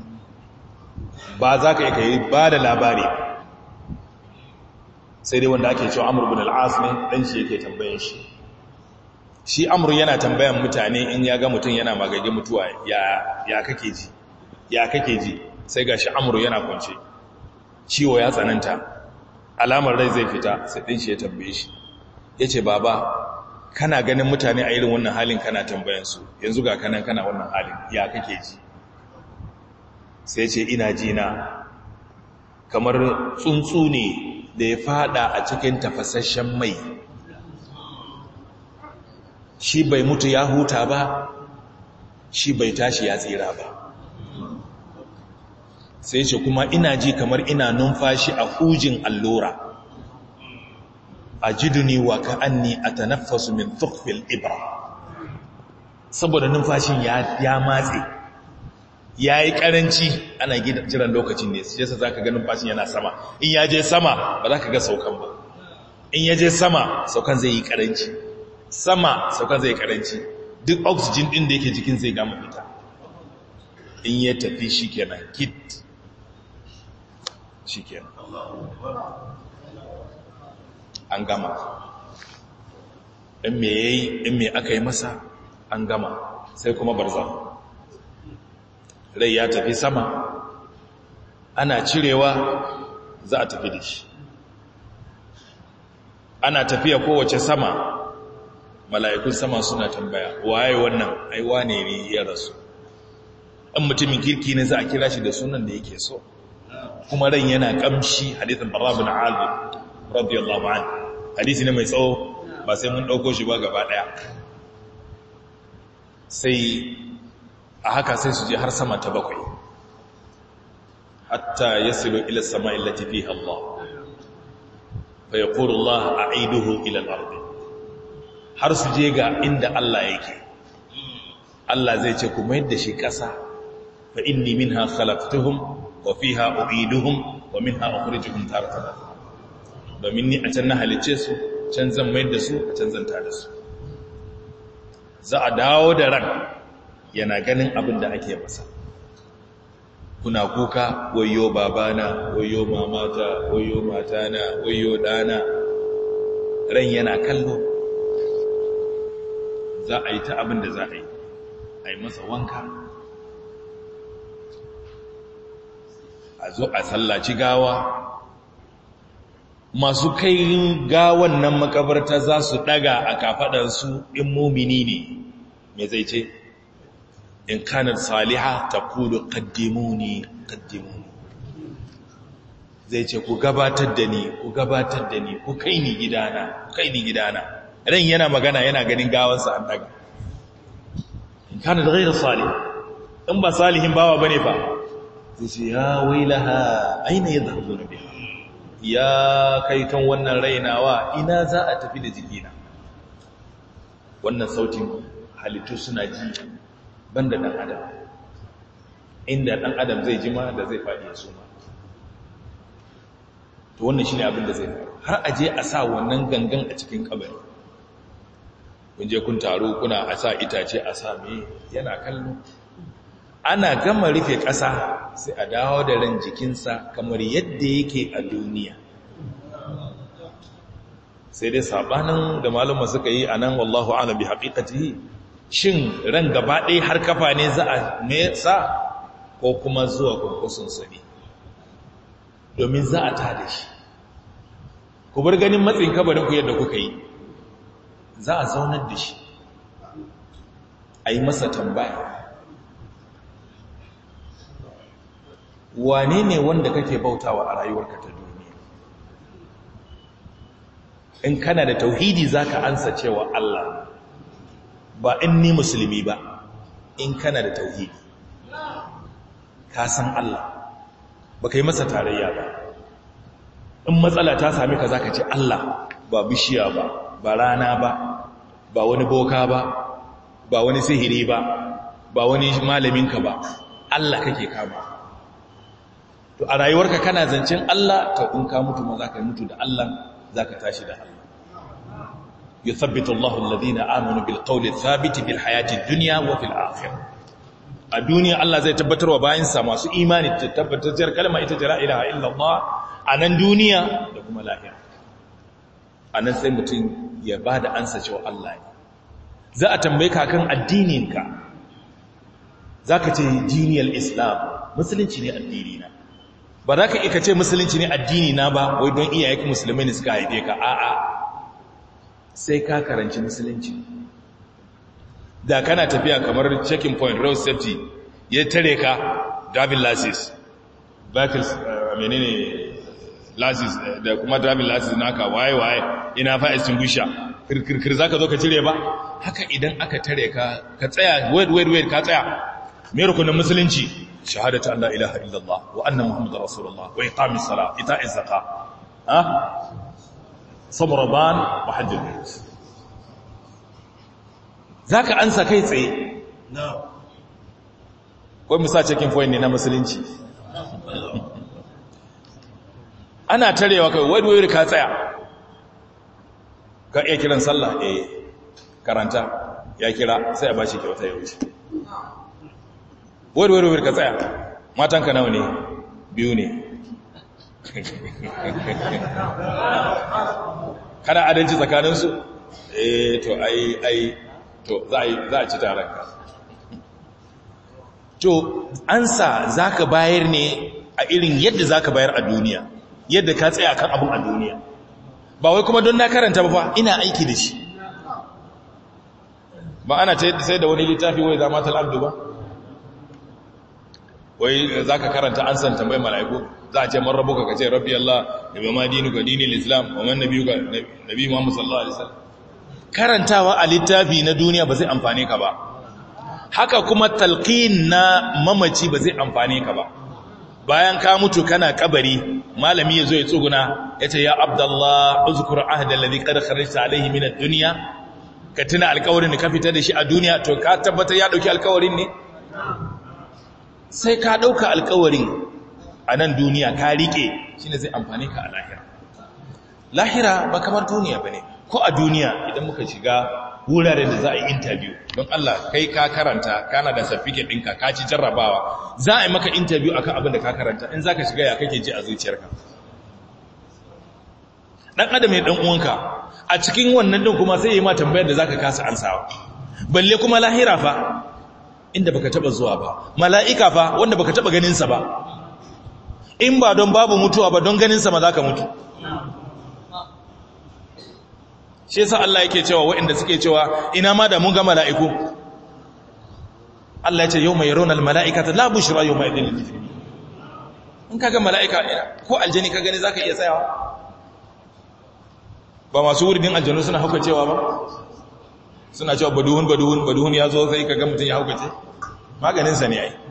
ba za ka yi ba da labari sai dai wanda ake cewa amur bin al'as ne ɗan shi yake tambayin shi shi amur yana tambayan mutane in ya ga mutum yana magage mutuwa ya kake ji ya kake ji sai ga shi amur yana kwance ciwo ya tsananta alamar rai zai fita sai ɗin shi ya tambaye shi ya ce baba kana ganin mutane a irin wannan halin kana tambayansu yanzu ga kanan kana wannan halin ya kake ji sai ce ina ji na kamar tsuntsu ne da ya fada a cikin tafasasshen mai shi bai mutu ya huta ba shi bai tashi ya tsira ba sai ce kuma ina ji kamar ina numfashi a hujin allura a jiduni wa ka'anni a tanaffasu min tukfil ibra saboda numfashin ya matse ya yi karanci ana jiran lokacin ne su jesa za ka ga numfashin yana sama in ya je sama ba za ka ga saukan ba in ya je sama saukan zai yi karanci sama saukan zai yi karanci duk oxygen din da yake jikin zai gama fita in ya tafi shi kenan kit shi kenan an gama in me yayi in me aka yi masa an gama sai kuma barza rai ya tafi sama ana cirewa za a tafi da shi ana tafiya kowace sama mala'ikun sama suna tambaya waye wannan aiwa ne ne ya rasu in mutumin kirki ne za a kira shi da sunan da yake so kuma ran yana kamshi hadithin barabin azu radiyallahu an hadisi ne mai tsawo ba sai mun ɗauko shi ba gaba ɗaya sai a haka sai su je har sama ta bakwai hatta ya silo ila sama illati fi Allah fa ya ƙuru Allah a aiduhu ila al'arbi har su je ga inda Allah yake Allah zai ce kuma yadda shi ƙasa fa inni minha khalaqtuhum wa fiha u'iduhum wa minha ukhrijuhum taratan domin ni a can na halice su can zan mai da su a can zan tada su za a dawo da ran yana ganin abin da ake masa kuna kuka wayo babana wayo mamata wayo matana wayo dana ran yana kallo za a yi ta abin da za a yi a yi masa wanka a zo a sallaci gawa masu kai gawan nan makabarta za su daga a kafadansu in mumini ne me zai ce in kanar saliha ta kudu kaddimuni kaddimuni zai ce ku gabatar da ni ku gabatar da ni ku kai ni gidana ku kai ni gidana ran yana magana yana ganin gawansa an daga in kanar gairar salih in ba salihin bawa bane ba zai ce ya wailaha aina ya zarzo na biya ya kai kan wannan rainawa ina za a tafi da jikina wannan sautin halittu suna ji banda dan adam inda dan adam zai jima da zai faɗi ya suma to wannan shine abin da zai faru har a je a sa wannan gangan a cikin kabari kun je kun taro kuna a sa itace a sa me yana kallo ana gama rufe ƙasa sai a dawo da ran jikinsa kamar yadda yake a duniya sai dai sabanin da malama suka yi a nan wallahu ala bi haƙiƙati shin ran gaba ɗaya har kafa ne za a nesa ko kuma zuwa kurkusunsa ne domin za a tada shi ku bar ganin matsin kabarin ku yadda kuka yi za a zaunar da shi a yi masa tambaya wane ne wanda kake bautawa a rayuwarka ta duniya in kana da tauhidi zaka ansa cewa Allah ba in ni musulmi ba in kana da tauhidi ka san Allah ba kai masa tarayya ba in matsala ta sami ka zaka ce Allah ba bishiya ba ba rana ba ba wani boka ba ba wani sihiri ba ba wani malaminka ba Allah kake kama to a rayuwarka kana zancen Allah to in ka mutu ma za ka mutu da Allah za ka tashi da Allah yuthabbitu Allahu alladhina amanu bil qawli thabiti bil hayati dunya wa fil akhirah a duniya Allah zai tabbatar wa bayansa masu imani ta tabbatar kalma ita ce la ilaha illallah a nan duniya da kuma lahira a nan sai mutum ya ba da ansa cewa Allah ne za a tambaye ka kan addininka za ka ce diniyar islam musulunci ne addini na ba za ka ika ce musulunci ne addini na ba wai don iyayen musulmai ne suka haife ka a'a sai ka karanci musulunci da kana tafiya kamar checking point road safety ya tare ka driving license vehicles menene license da kuma driving license naka waye waye ina fa extinguisher kirkirkir zaka zo ka cire ba haka idan aka tare ka ka tsaya wait wait wait ka tsaya me rukunin musulunci shahadatu an la ilaha illallah wa anna muhammadar rasulullah wa iqamis salat ita'iz zakat ha sabraban wa hajjul bait zaka ansa kai tsaye ko misa checking point ne na musulunci ana tarewa kai wai wai ka tsaya ka iya kiran sallah eh karanta ya kira sai a bashi kyauta ya wuce wai wai wai ka tsaya matanka nawa ne biyu ne kana adalci tsakaninsu eh to ai ai to za a ci taron ka to ansa zaka bayar ne a irin yadda zaka bayar a duniya yadda ka tsaya kan abun a duniya ba wai kuma don na karanta ba fa ina aiki da shi ba ana ta yadda sai da wani littafi wai zama talabdu ba wai za ka karanta an san tambayi mala'iku za a ce man rabu ka ce rabbi Allah da bai ma dinu ga dini islam wa man nabi ga nabi Muhammad sallallahu alaihi wasallam karantawa a littafi na duniya ba zai amfane ka ba haka kuma talqin na mamaci ba zai amfane ka ba bayan ka mutu kana kabari malami yazo ya tsuguna yace ya abdullah uzkur ahda alladhi qad kharajta alayhi min ad-dunya ka tuna alƙawarin da ka fita da shi a duniya to ka tabbatar ya dauki alƙawarin ne sai ka dauka alƙawarin a nan duniya ka rike shine zai amfane ka a lahira lahira ba kamar duniya bane ko a duniya idan muka shiga wuraren da za a yi interview don Allah kai ka karanta kana da certificate ɗinka ka ci jarrabawa za a yi maka interview akan abin da ka karanta in za ka shiga ya kake ji a zuciyarka ɗan adam ya ɗan uwanka a cikin wannan ɗin kuma sai yi ma tambayar da za ka kasa ansawa balle kuma lahira fa inda baka taɓa zuwa ba mala'ika fa wanda baka taɓa ganinsa ba in ba don babu mutuwa ba don ganinsa ma za ka mutu shi yasa Allah yake cewa waɗanda suke cewa ina ma da mun ga mala'iku Allah ya ce yau mai yaronar mala'ikata la bushra yau mai idin lil in ka ga mala'ika ko aljani ka gani zaka iya tsayawa ba masu wuridin aljanu suna hauka cewa ba suna cewa baduhun baduhun baduhun ya zo sai ka ga mutum ya hauka ce maganinsa ne ai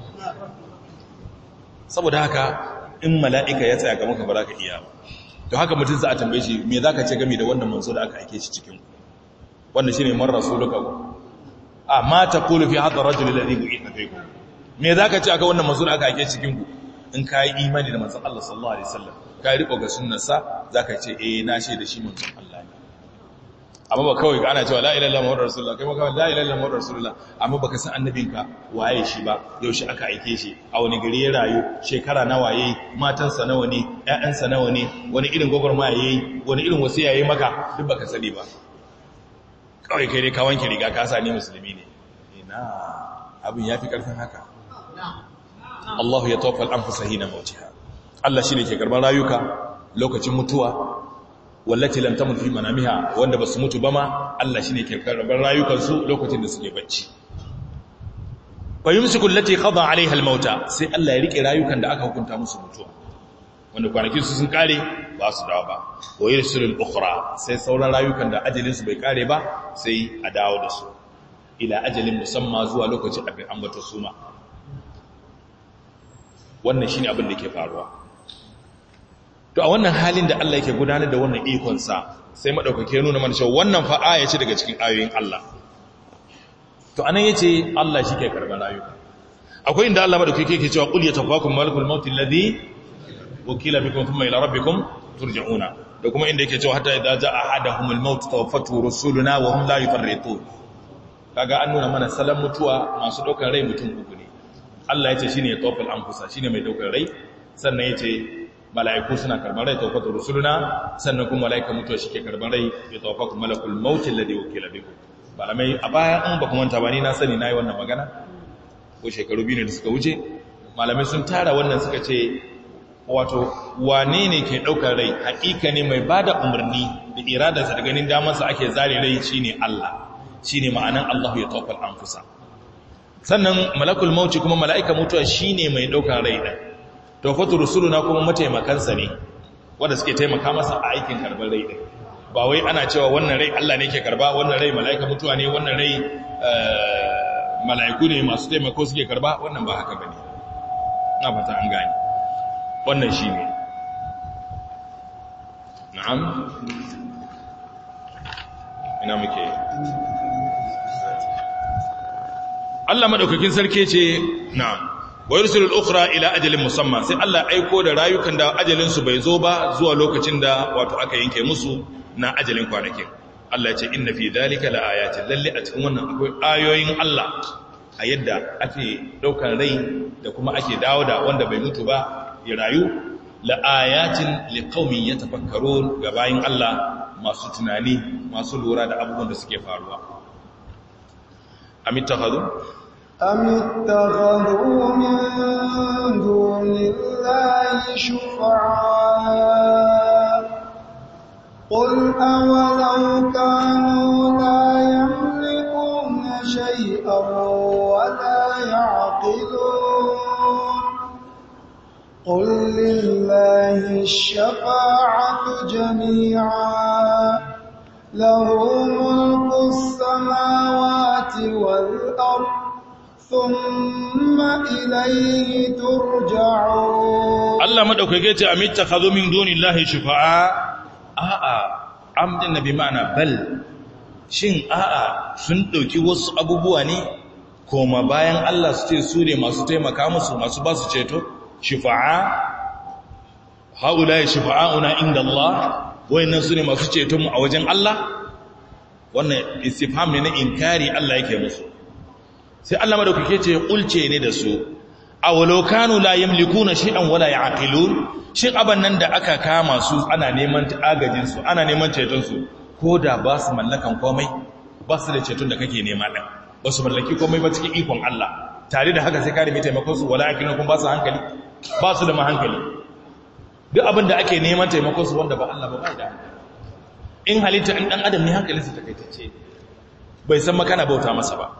saboda haka in mala'ika ya tsaya ga maka ba za ka iya ba to haka mutum za a tambaye shi me za ka ce game da wannan manzo da aka aike shi cikin wanda shi ne man rasuluka a ma ta kulu fi hadda rajul ladhi bu'itha fikum me za ka ce aka wannan manzo da aka aike cikin ku in ka yi imani da manzon Allah sallallahu alaihi wasallam ka riko ga sunnarsa za ka ce eh na da shi manzon Allah ne amma ba kawai ana cewa la ilaha illallah muhammadur rasulullah kai maka la ilaha illallah muhammadur rasulullah amma baka san annabinka waye shi ba yaushe aka aike shi a wani gari ya rayu shekara nawa yayi matansa nawa ne ƴaƴansa nawa ne wani irin gogorma yayi wani irin wasiya yayi maka duk baka sani ba kawai kai dai ka wanke riga ka sa ni musulmi ne ina abin yafi karfin haka Allah ya tawaffa al-anfusa hina mautiha Allah shine ke karban rayuka lokacin mutuwa wallati lam tamut fi manamiha wanda basu mutu ba ma Allah shine ke karban rayukansu lokacin da suke bacci fa yumsiku allati qada alaiha almauta sai Allah ya rike rayukan da aka hukunta musu mutuwa wanda kwanakin su sun kare ba su dawo ba wa yursilu al-ukhra sai sauran rayukan da ajalin su bai kare ba sai a dawo da su ila ajalin musamma zuwa lokacin abin ambata suna wannan shine abin da ke faruwa to a wannan halin da Allah yake gudanar da wannan ikonsa sai madaukake nuna mana cewa wannan fa aya ce daga cikin ayoyin Allah to anan yace Allah shi ke karban rayuka akwai inda Allah madaukake yake cewa qul yatafakum malakul maut alladhi wakila bikum thumma ila rabbikum turja'una da kuma inda yake cewa hatta idza jaa ahaduhumul maut tawaffatu rusuluna wa hum la yufarritun kaga an nuna mana salan mutuwa masu daukar rai mutum uku ne Allah yace shine tawaffal anfusa shine mai daukar rai sannan yace mala'iku suna karban rai tawaffatu rusuluna sannan kuma mala'ika mutuwa shike karban rai ya tawaffaku malakul maut alladhi wakila bikum malamai a baya in ba kuma manta ba ni na sani nayi wannan magana ko shekaru biyu ne da suka wuce malamai sun tara wannan suka ce wato wane ne ke ɗaukar rai haƙiƙa ne mai ba da umarni da iradarsa da ganin damarsa ake zare rai shi ne Allah shi ne ma'anan Allah ya taufal an fusa sannan malakul mauci kuma mala'ika mutuwa shi ne mai ɗaukar rai ɗan taufatu rusuluna kuma mataimakansa ne wanda suke taimaka masa a aikin karɓar rai ɗin ba wai ana cewa wannan rai Allah ne ke karba wannan rai mala'ika mutuwa ne wannan rai mala'iku ne masu taimako suke karba wannan ba haka bane na fata an gani wannan shi ne na'am ina muke Allah madaukakin sarki ce na'am wa yursilul ukhra ila ajalin musamma sai Allah aiko da rayukan da ajalin su bai zo ba zuwa lokacin da wato aka yanke musu na ajalin kwanakin Allah ya ce inna fi dhalika laayatin lalle a cikin wannan akwai ayoyin Allah a yadda ake daukar rai da kuma ake dawo da wanda bai mutu ba ya rayu la'ayatin liqaumin yatafakkarun ga bayin Allah masu tunani masu lura da abubuwan da suke faruwa amittakhadhu amittakhadhu min dunillahi shufa'a قل أولو كانوا لا يملكون شيئا ولا يعقلون قل لله الشفاعة جميعا له ملك السماوات والأرض ثم إليه ترجعون الله مدوكake ce amittakhadhu min dunillahi shufa'a a'a amdin nabi ma'ana bal shin a'a sun dauki wasu abubuwa ne koma bayan Allah su ce su ne masu taimaka musu masu ba su ceto shifa'a haula shifa'una inda Allah wayannan su ne masu ceton mu a wajen Allah wannan istifham ne na inkari Allah yake musu sai Allah madaukake ce kulce ne da su awalau kanu la yamlikuna shay'an wala ya'qilun shin aban nan da aka kama su ana neman agajin su ana neman ceton su koda ba su mallakan komai ba su da ceton da kake nema din ba su mallaki komai ba cikin ikon Allah tare da haka sai ka nemi taimakon su wala ya'qilun kun ba su hankali ba su da mahankali duk abin da ake neman taimakon su wanda ba Allah ba bai da in halitta in dan adam ne hankalinsa takaitacce bai san makana bauta masa ba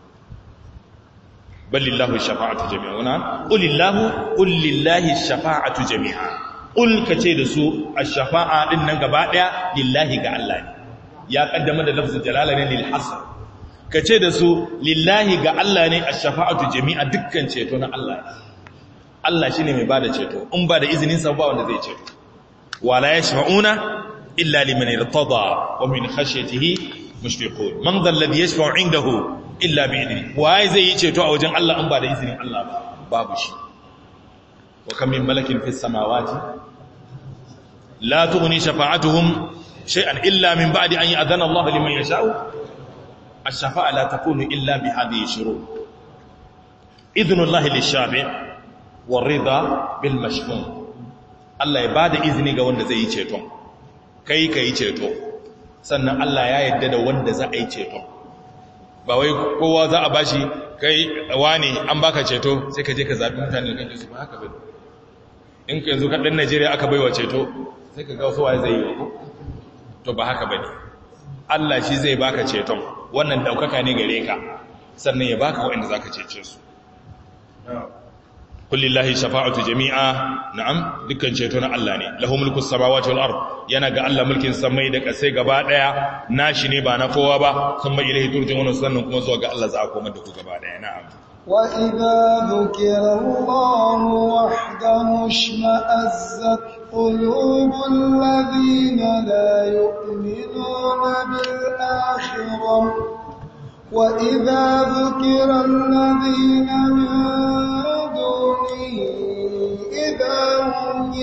balillahu shafa'atu jami'a wana qulillahu qullillahi shafa'atu jami'a qul kace da su ash-shafa'a din nan gaba daya lillahi ga Allah ne ya kaddama da lafzul jalala ne lil hasr kace da su lillahi ga Allah ne ash-shafa'atu jami'a dukkan ceto na Allah ne Allah shine mai bada ceto in ba da izinin sa ba wanda zai ceto wala yashfa'una illa liman irtada wa min khashyatihi mushfiqun man dhal ladhi yashfa'u 'indahu illa bi idni waye zai yi ceto a wajen Allah in ba da izinin Allah ba babu shi wa kam min malakin fis samawati la tughni shafa'atuhum shay'an illa min ba'di an ya'dhana Allah liman yasha'u ash-shafa'a la takunu illa bi hadhihi shurut idhnu Allah lish-shafi' war-ridha bil mashfun Allah ya bada izini ga wanda zai yi ceton kai kai ceto sannan Allah ya yarda da wanda za a yi ceton ba wai kowa za a bashi kai wani an baka ceto sai ka je ka zaɓi mutane da kake su ba haka bai in ka yanzu kaɗan najeriya aka baiwa ceto sai ka ga wasu waye zai yi wa to ba haka bane allah shi zai baka ceton wannan ɗaukaka ne gare ka sannan ya baka waɗanda za ka cece su kullillahi shafa'atu jami'a na'am dukkan ceto na Allah ne lahu mulku samawati wal ard yana ga Allah mulkin samai da kasai gaba daya nashi ne ba na kowa ba kuma ilahi turjun sannan kuma zuwa ga Allah za a koma da ku gaba daya na'am wa idza dhukira Allah wahdahu shma'azzat qulubul ladina la yu'minuna bil akhirah wa idza dhukira alladhina min دونه إذا هم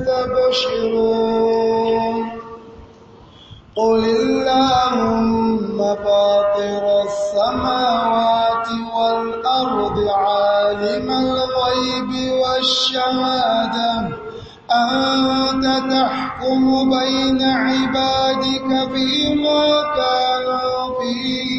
يستبشرون قل اللهم فاطر السماوات والأرض عالم الغيب والشهادة أنت تحكم بين عبادك فيما كانوا فيه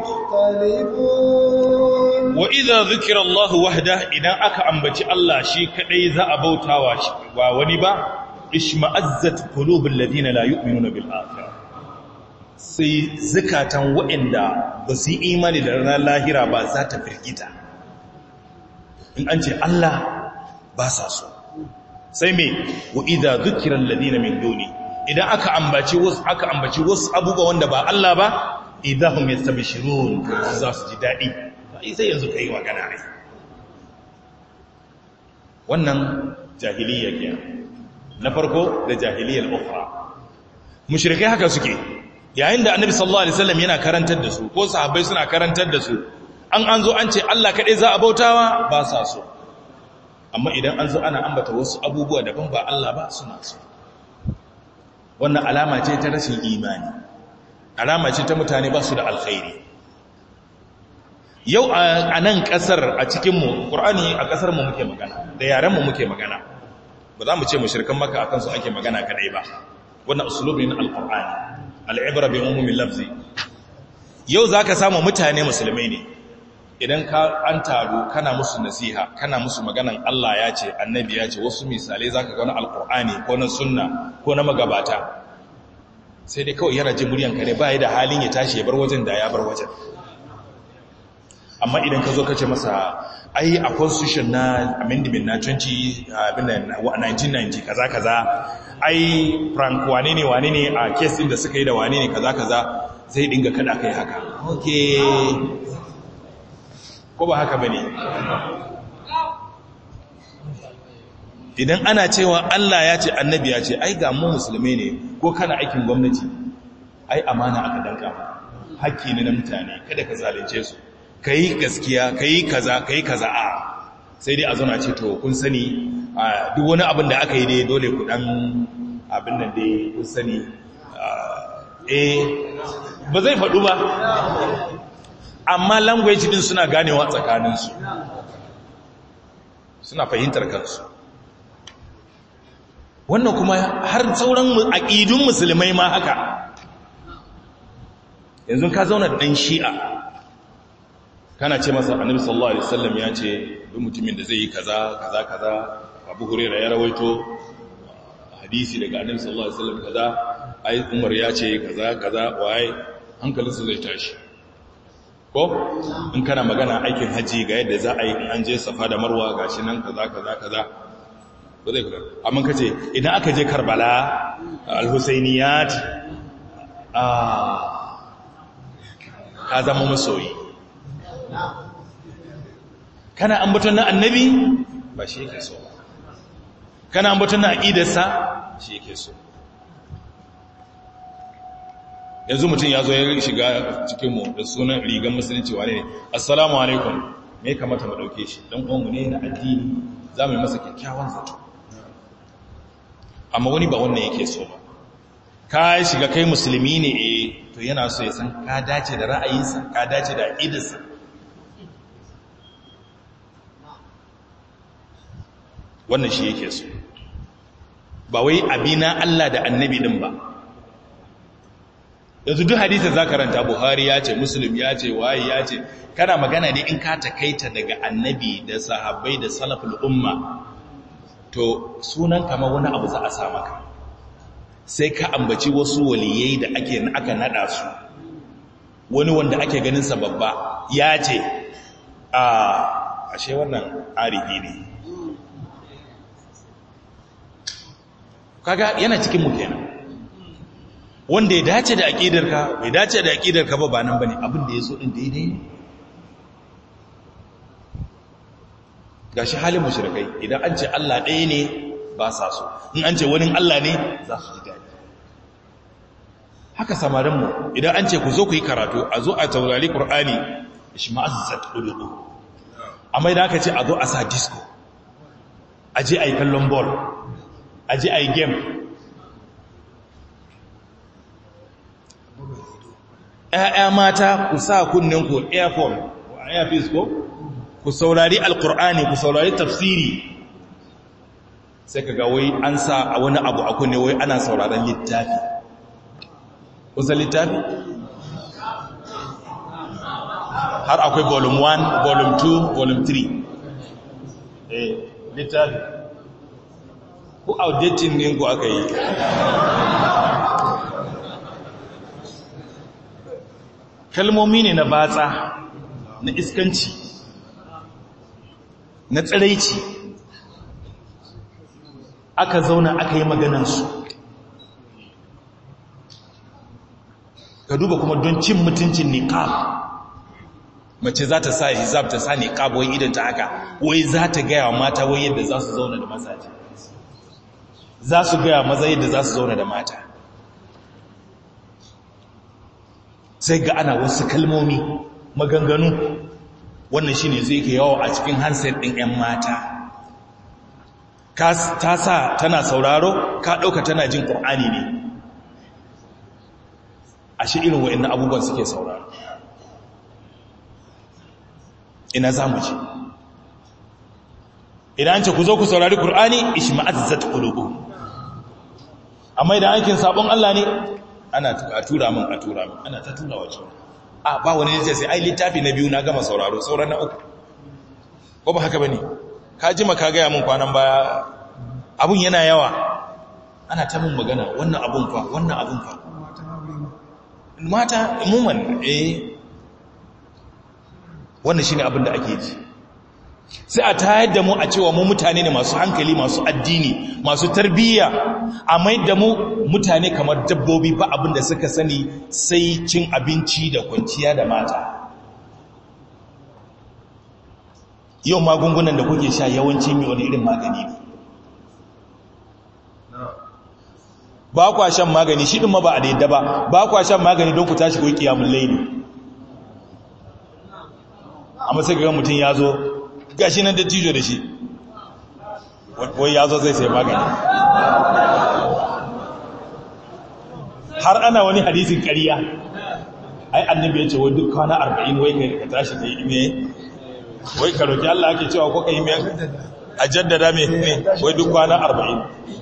يختلفون وإذا ذكر الله وحده إذا أكا أنبتي الله شيء كأي ذا أبوتا ونبا اشمأزت قلوب الذين لا يؤمنون بالآخرة sai zukatan waɗanda ba su yi imani da ranar lahira ba za ta firgita in an ce Allah ba sa so sai mai wa idha dhukira alladhina min duni idan aka ambaci wasu aka ambaci wasu abubuwa wanda ba Allah ba idahum yastabshirun za su ji dadi sai yanzu kai magana ai wannan jahiliya ke na farko da jahiliyar ukhra mushrikai haka suke yayin da annabi sallallahu alaihi wasallam yana karantar da su ko sahabbai suna karantar da su an an zo an ce Allah kadai za a bautawa ba sa so amma idan an zo ana ambata wasu abubuwa daban ba Allah ba suna so wannan alama ce ta rashin imani alama ce ta mutane ba su da alkhairi yau a nan kasar a cikinmu ƙur'ani a ƙasarmu muke magana da yarenmu muke magana ba za mu ce mashirkan maka a kansu ake magana kadai ba wannan usulubin alƙur'ani al'ibra bi umumin lafzi yau za ka samu mutane musulmai ne idan ka an taru kana musu nasiha kana musu maganan Allah ya ce annabi ya ce wasu misalai za ka gani alkur'ani ko na sunna ko na magabata sai dai kawai yana jin muryanka ne ba da halin ya tashi ya bar wajen da ya bar wajen amma idan ka zo ka ce masa ai a constitution na amendment na 1990 kaza kaza ai frank wane ne wane ne a kesin da suka yi da wane ne kaza kaza zai dinga kada kai haka okay ko ba haka bane idan ana cewa Allah ya ce annabi ya ce ai ga mu musulmai ne ko kana aikin gwamnati ai amana aka danka hakki ne na mutane kada ka zalunce su kai gaskiya kai kaza kai kaza a sai dai a zauna ce to kun sani duk wani abin da aka yi dai dole ku dan abin nan dai kun sani eh ba zai faɗu ba amma language din suna ganewa tsakaninsu suna fahimtar kansu wannan kuma har sauran aƙidun musulmai ma haka yanzu ka zauna da ɗan shi'a kana ce masa annabi sallallahu alaihi wasallam ya ce duk mutumin da zai yi kaza kaza kaza abu hurairah ya rawaito hadisi daga annabi sallallahu alaihi wasallam kaza ai umar ya ce kaza kaza waye hankalinsa zai tashi ko in kana magana aikin haji ga yadda za a yi an je safa da marwa gashi nan kaza kaza kaza ba zai kula amma kace idan aka je karbala al-husainiyat ah ka zama masoyi kana ambaton na annabi ba shi yake so kana ambaton na aqidarsa shi yake so yanzu mutum ya zo ya shiga cikinmu da sunan rigar musulunci wane ne assalamu alaikum me kamata mu dauke shi dan uwanmu ne na addini za mu yi masa kyakkyawan zato amma wani ba wannan yake so ba ka shiga kai musulmi ne eh to yana so ya san ka dace da ra'ayinsa ka dace da aqidarsa wannan shi yake so ba wai abina Allah da annabi din ba yanzu duk hadisi za karanta buhari ya ce muslim ya ce waye ya ce kana magana ne in ka takaita daga annabi da sahabbai da salaful umma to sunan kama wani abu za a sa maka sai ka ambaci wasu waliyai da ake aka nada su wani wanda ake ganin sa babba ya ce a ashe wannan arifi ne kaga yana cikin mu kenan wanda ya dace da aƙidarka bai dace da aƙidarka ba ba nan ba ne abin da ya so ɗin daidai ne ga shi halin mashirkai idan an ce Allah ɗaya ne ba sa so in an ce wani Allah ne za su ji daɗi haka samarinmu idan an ce ku zo ku yi karatu a zo a taurari ƙur'ani shi ma'azzat ɗulubu amma idan aka ce a zo a sa disco aje a yi kallon ball aje a yi game ‘ya'ya mata ku sa kunnen ku airphone airpiece ko ku saurari alkur'ani ku saurari tafsiri sai ka ga wai an sa a wani abu a kunne wai ana sauraron littafi kusa littafi har akwai volume 1 volume 2 volume 3 eh littafi ku outdating ne ku aka yi kalmomi ne na batsa na iskanci na tsiraici aka zauna aka yi maganansu ka duba kuma don cin mutuncin niqab mace za ta sa hijab ta sa niqab wai idan ta haka wai za ta gaya wa mata wai yadda za su zauna da mazaje za su gaya maza yadda za su zauna da mata sai ga ana wasu kalmomi maganganu wannan shine zai ke yawo a cikin handset ɗin 'yan mata ta sa tana sauraro ka ɗauka tana jin ƙur'ani ne a shi irin wa'in abubuwan suke sauraro ina za mu ji idan ce ku zo ku saurari ƙur'ani ishi ma'azzat ƙulubu amma idan aikin sabon Allah ne ana a tura min a tura min ana ta tura wace a ba wani ne sai ai littafi na biyu na gama sauraro sauran na uku ko ba haka bane ka ji maka ga min kwanan baya abun yana yawa ana ta min magana wannan abun fa wannan abun fa mata umuman eh wannan shine abin da ake ji sai a tayar da mu a cewa mu mutane ne masu hankali masu addini masu tarbiyya a mai da mu mutane kamar dabbobi ba abin da suka sani sai cin abinci da kwanciya da mata yau magungunan da kuke sha yawanci mai wani irin magani ne ba kwa shan magani shi ɗin ma ba a daidda ba ba kwa shan magani don ku tashi ku yi kiyamun laini amma sai ga mutum ya zo gashi nan da tijo da shi wai ya zo zai sai magani har ana wani hadisin ƙariya ai annabi ya ce wai duk kwana arba'in wai ka tashi ka yi ime wai ka roƙi Allah ake cewa ko ka yi a jaddada mai ne wai duk kwana arba'in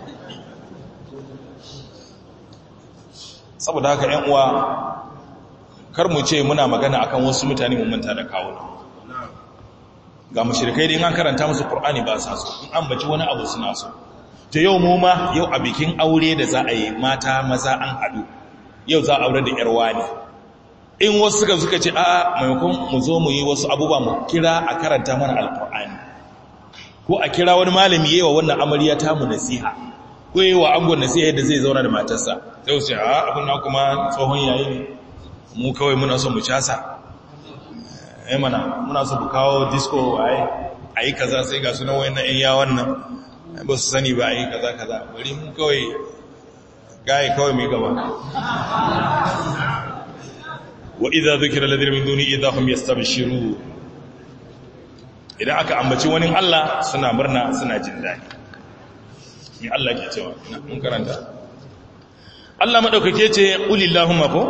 saboda haka ‘yan uwa kar mu ce muna magana akan wasu mutane mu manta da kawuna ga mashirikai da an karanta musu ƙur'ani ba sa so in an baci wani abu suna so ta yau mu ma yau a bikin aure da za a yi mata maza an haɗu yau za a aure da ‘yarwa ne in wasu suka suka ce a'a maimakon mu zo mu yi wasu abubuwa mu kira a karanta mana alƙur'ani ko a kira wani malami yi wa wannan amarya ta mu nasiha ko yi wa angon nasiha yadda zai zauna da matarsa sai su ce a abin na kuma tsohon yayi ne mu kawai muna so mu casa ai mana muna so mu kawo disco ai ayi kaza sai ga sunan wayannan ƴan yawan nan ba su sani ba ayi kaza kaza bari mu kawai gai kawai mai gaba wa idza dhukira alladhina min duni idza hum yastabshirun idan aka ambaci wani Allah suna murna suna jin daɗi mai Allah ke cewa mun karanta Allah maɗaukake ce ulillahumma ko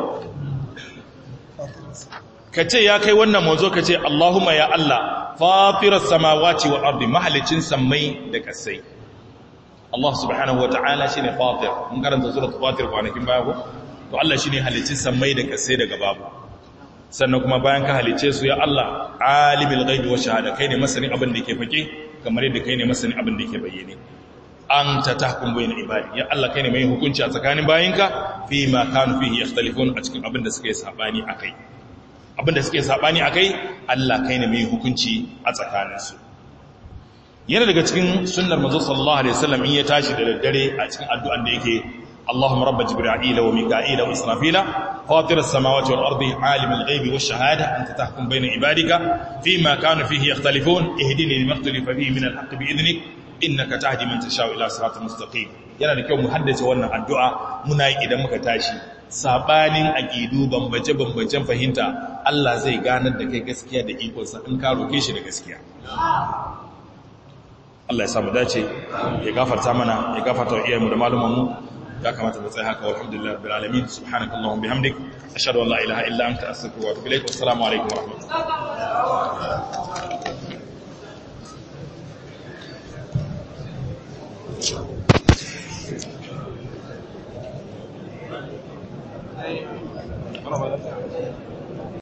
ka ce ya kai wannan mazo ka ce Allahumma ya Allah fatirar samawati wa ardi mahalicin sammai da kasai Allah subhanahu wa ta'ala shi ne fatir mun karanta surat fatir kwanakin baya ko to Allah shi ne halicin sammai da kasai daga babu sannan kuma bayan ka halice su ya Allah alimul ghaibi wa shahada kai ne masanin abin da yake fake kamar yadda kai ne masanin abin da yake bayyane anta tahkum bayna ibadi ya Allah kai ne mai hukunci a tsakanin bayinka fi ma kanu fihi yakhtalifun a cikin abin da suke sabani akai abin da suke sabani akai Allah kai ne mai hukunci a tsakanin su yana daga cikin sunnar manzo sallallahu alaihi wasallam in ya tashi da daddare a cikin addu'an da yake اللهم رب جبرائيل وميكائيل وإسرافيل فاطر السماوات والأرض عالم الغيب والشهادة أنت تحكم بين عبادك فيما كانوا فيه يختلفون اهدني لما اختلف فيه من الحق بإذنك إنك تهدي من تشاء إلى صراط مستقيم yana da kyau mu haddace wannan addu'a muna yi idan muka tashi sabanin aqidu bambance bambancen fahimta Allah zai ganar da kai gaskiya da ikonsa in ka roke shi da gaskiya Allah ya samu dace ya gafarta mana ya gafarta wa iyayenmu da malumanmu ya kamata mu tsaya haka walhamdulillah rabbil alamin subhanakallahumma bihamdik ashhadu an la ilaha illa anta astaghfiruka wa atubu ilaik wassalamu alaikum wa rahmatullahi